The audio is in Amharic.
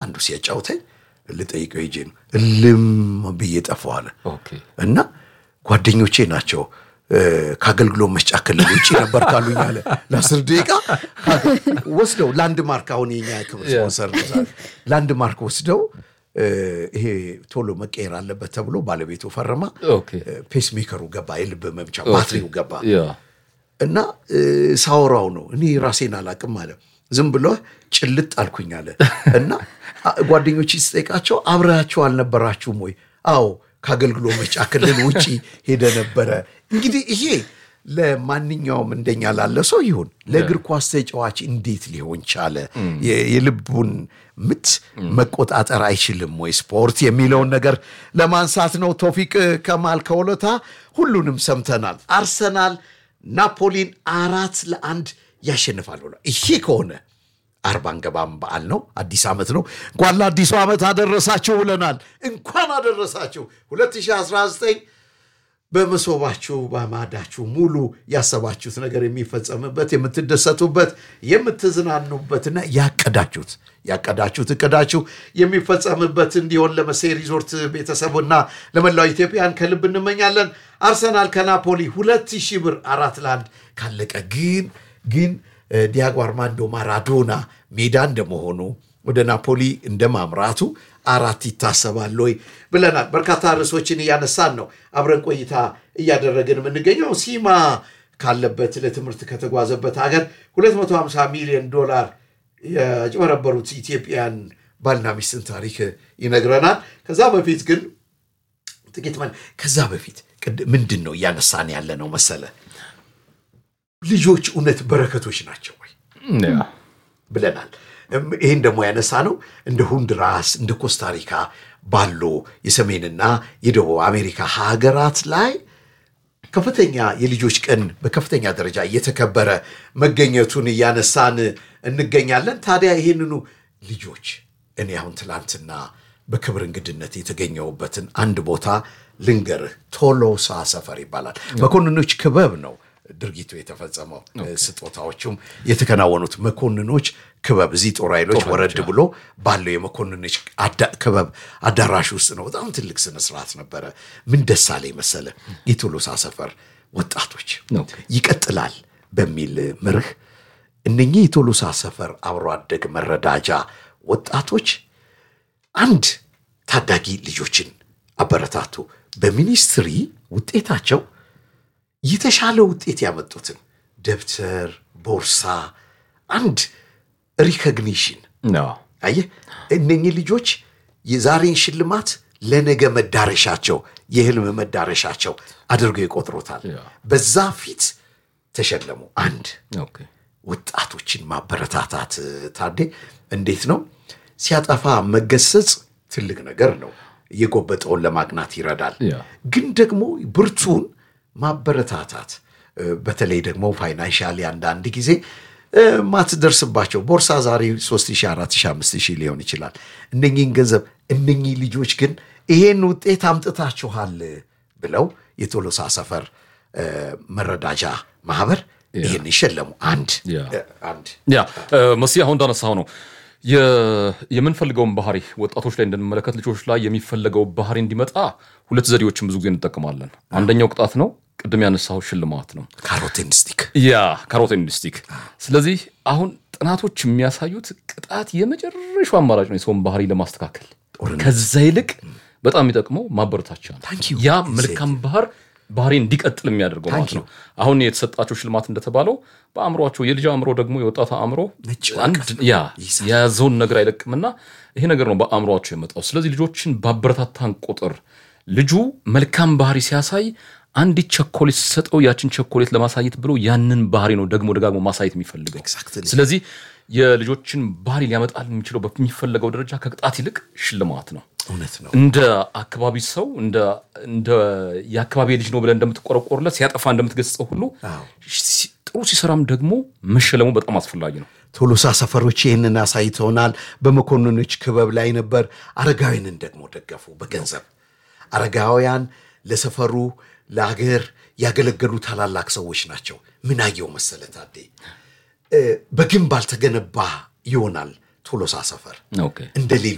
አንዱ ሲያጫውተኝ ልጠይቀው ሄጄ ነው እልም ብዬ ጠፋሁ አለ ኦኬ እና ጓደኞቼ ናቸው እ፣ ከአገልግሎት መስጫ ክልል ውጭ ነበር ካሉኝ አለ ለአስር ደቂቃ ወስደው ላንድ ማርክ አሁን የኛ ክብር ስፖንሰር ነው ዛሬ። ላንድ ማርክ ወስደው እ፣ ይሄ ቶሎ መቀየር አለበት ተብሎ ባለቤቱ ፈረማ ኦኬ ፔስ ሜከሩ ገባ የልብ መምቻ ባትሪው ገባ ያ እና እ፣ ሳወራው ነው እኔ ራሴን አላቅም አለ ዝም ብሎ ጭልጥ አልኩኝ አለ እና አ- ጓደኞች ስጠይቃቸው አብረያቸው አልነበራችሁም ወይ አዎ ከአገልግሎት መስጫ ክልል ውጭ ሄደ ነበረ እንግዲህ ይሄ ለማንኛውም እንደኛ ላለ ሰው ይሁን ለእግር ኳስ ተጫዋች እንዴት ሊሆን ቻለ የ- የልቡን ምት መቆጣጠር አይችልም ወይ ስፖርት የሚለውን ነገር ለማንሳት ነው ቶፊቅ ከማል ከወለታ ሁሉንም ሰምተናል አርሰናል ናፖሊን አራት ለአንድ ያሸንፋል ብሏል ይሄ ከሆነ አርባ አንገባም በዓል ነው አዲስ ዓመት ነው እንኳን ለአዲሱ ዓመት አደረሳችሁ ብለናል እንኳን አደረሳችሁ 2019 በመሶባችሁ በማዳችሁ ሙሉ ያሰባችሁት ነገር የሚፈጸምበት የምትደሰቱበት የምትዝናኑበትና ያቀዳችሁት ያቀዳችሁት እቅዳችሁ የሚፈጸምበት እንዲሆን ለመሴ ሪዞርት ቤተሰቡና ለመላው ኢትዮጵያን ከልብ እንመኛለን። አርሰናል ከናፖሊ ሁለት ሺህ ብር አራት ለአንድ ካለቀ ግን ግን እ፣ ዲያጎ አርማንዶ ማራዶና ሜዳ እንደመሆኑ ወደ ናፖሊ እንደ ማምራቱ አራት ይታሰባል ወይ ብለናል። በርካታ ርዕሶችን እያነሳን ነው አብረን ቆይታ እያደረግን የምንገኘው ሲማ ካለበት ለትምህርት ከተጓዘበት ሀገር 250 ሚሊዮን ዶላር ያጭበረበሩት ኢትዮጵያን ባልና ሚስትን ታሪክ ይነግረናል። ከዛ በፊት ግን ጥቂት መን ከዛ በፊት ቅድ- ምንድን ነው እያነሳን ያለ ነው መሰለ ልጆች እውነት በረከቶች ናቸው ወይ ያ ብለናል። እም፣ ይህን ደግሞ ያነሳ ነው እንደ ሁንድራስ እንደ ኮስታሪካ ባሉ የሰሜንና የደቡብ አሜሪካ ሀገራት ላይ ከፍተኛ የልጆች ቀን በከፍተኛ ደረጃ እየተከበረ መገኘቱን እያነሳን እንገኛለን። ታዲያ ይህንኑ ልጆች እኔ አሁን ትላንትና በክብር እንግድነት የተገኘሁበትን አንድ ቦታ ልንገርህ። ቶሎሳ ሰፈር ይባላል። መኮንኖች ክበብ ነው ድርጊቱ የተፈጸመው። ስጦታዎቹም የተከናወኑት መኮንኖች ክበብ እዚህ ጦር ኃይሎች ወረድ ብሎ ባለው የመኮንኖች አዳ- ክበብ አዳራሽ ውስጥ ነው። በጣም ትልቅ ስነስርዓት ነበረ። ምን ደስ አለኝ መሰለ የቶሎሳ ሰፈር ወጣቶች ኦኬ። ይቀጥላል በሚል መርህ እነኚህ የቶሎሳ ሰፈር አብሮ አደግ መረዳጃ ወጣቶች አንድ ታዳጊ ልጆችን አበረታቱ። በሚኒስትሪ ውጤታቸው የተሻለ ውጤት ያመጡትን ደብተር፣ ቦርሳ፣ አንድ ሪኮግኒሽን ያ አየህ እነኚህ ልጆች የዛሬን ሽልማት ለነገ መዳረሻቸው የህልም መዳረሻቸው አድርገው ይቆጥሩታል። ያ። በዛ ፊት ተሸለሙ። አንድ ኦኬ ወጣቶችን ማበረታታት ታዴ እንዴት ነው? ሲያጠፋ መገሰጽ ትልቅ ነገር ነው። የጎበጠውን ለማቅናት ይረዳል። ያ። ግን ደግሞ ብርቱን ማበረታታት እ፣ በተለይ ደግሞ ፋይናንሻሊ አንዳንድ ጊዜ እ፣ ማትደርስባቸው ቦርሳ ዛሬ 3 4 5 ሊሆን ይችላል። እነኚህን ገንዘብ እነኚህ ልጆች ግን ይሄን ውጤት አምጥታችኋል ብለው የቶሎሳ ሰፈር እ፣ መረዳጃ ማህበር ይህን ይሸለሙ። አንድ ያ። እ፣ አንድ ያ እ፣ መሲ አሁን እንዳነሳው ነው የ- የምንፈልገውን ባህሪ ወጣቶች ላይ እንድንመለከት ልጆች ላይ የሚፈለገው ባህሪ እንዲመጣ ሁለት ዘዴዎችን ብዙ ጊዜ እንጠቀማለን። አንደኛው ቅጣት ነው። ቅድም ያነሳው ሽልማት ነው። ካሮቲን ስቲክ ያ ካሮቲን ስቲክ። ስለዚህ አሁን ጥናቶች የሚያሳዩት ቅጣት የመጨረሻው አማራጭ ነው የሰውን ባህሪ ለማስተካከል። ከዛ ይልቅ በጣም የሚጠቅመው ማበረታቻ ነው። Thank you. ያ መልካም ባህር ባህሪ እንዲቀጥል የሚያደርገው ማለት ነው። አሁን የተሰጣቸው ሽልማት እንደተባለው በአእምሯቸው የልጅ አእምሮ ደግሞ የወጣት አእምሮ ነጭ አንድ ያ የያዘውን ነገር አይለቅምና ይሄ ነገር ነው በአእምሯቸው የመጣው። ስለዚህ ልጆችን ባበረታታን ቁጥር ልጁ መልካም ባህሪ ሲያሳይ አንዲት ቸኮሌት ሲሰጠው ያችን ቸኮሌት ለማሳየት ብሎ ያንን ባህሪ ነው ደግሞ ደጋግሞ ማሳየት የሚፈልገው። Exactly. ስለዚህ የልጆችን ባህሪ ሊያመጣል የሚችለው በሚፈለገው ደረጃ ከቅጣት ይልቅ ሽልማት ነው። እውነት ነው። እንደ አካባቢ ሰው እንደ እንደ የአካባቢ ልጅ ነው ብለን እንደምትቆረቆርለት ሲያጠፋ እንደምትገስጸው ሁሉ አዎ። ሲ- ጥሩ ሲሰራም ደግሞ መሸለሙ በጣም አስፈላጊ ነው። ቶሎሳ ሰፈሮች ይህንን አሳይተውናል። በመኮንኖች ክበብ ላይ ነበር። አረጋውያንን ደግሞ ደገፉ በገንዘብ አረጋውያን ለሰፈሩ ለአገር ያገለገሉ ታላላቅ ሰዎች ናቸው። ምን አየው መሰለ ታዴ እ፣ በግንብ አልተገነባ ይሆናል ቶሎሳ ሰፈር ኦኬ እንደ